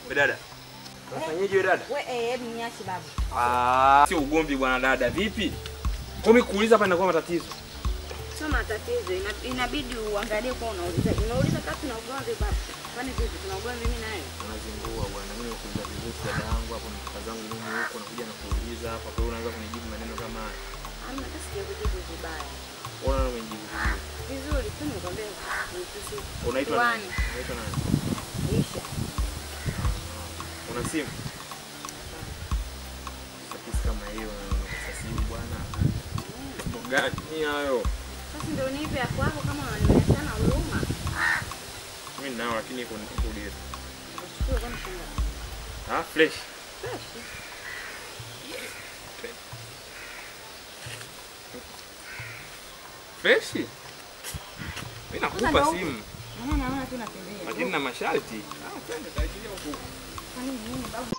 We dada. Unafanyaje we dada? We eh, hebu niache babu. Ah, sio ugomvi bwana dada. Vipi? Kumi kuuliza hapa inakuwa matatizo. Sio matatizo, ina- inabidi uangalie kwa unauliza. Unauliza kati na ugomvi babu. Kwani vipi tuna ugomvi mimi naye? Unazingua bwana. Mimi nakuuliza vizuri dada yangu hapo mtoka zangu mimi huko nakuja na kuuliza hapa kwa hiyo unaanza kunijibu maneno kama haya. Hamna hata sijakujibu vibaya. Unaona umejibu vizuri. Vizuri tu nikwambia sisi. Unaitwa nani? Tuane. Unaitwa nani? Isha. Una simu? Sasa kama hiyo na simu bwana. Mambo gani hayo? Sasa ndio nipe ya kwako kama unanionyeshana huruma. Mimi ninao lakini iko iko dia. Chukua kwani shanga. Ah, fresh. Fresh. Fresh? Mimi Sasa nakupa ndio- simu Maana naona tu natembea. lakini na masharti. Ah, twende tajilia huko. Kwani nini babu?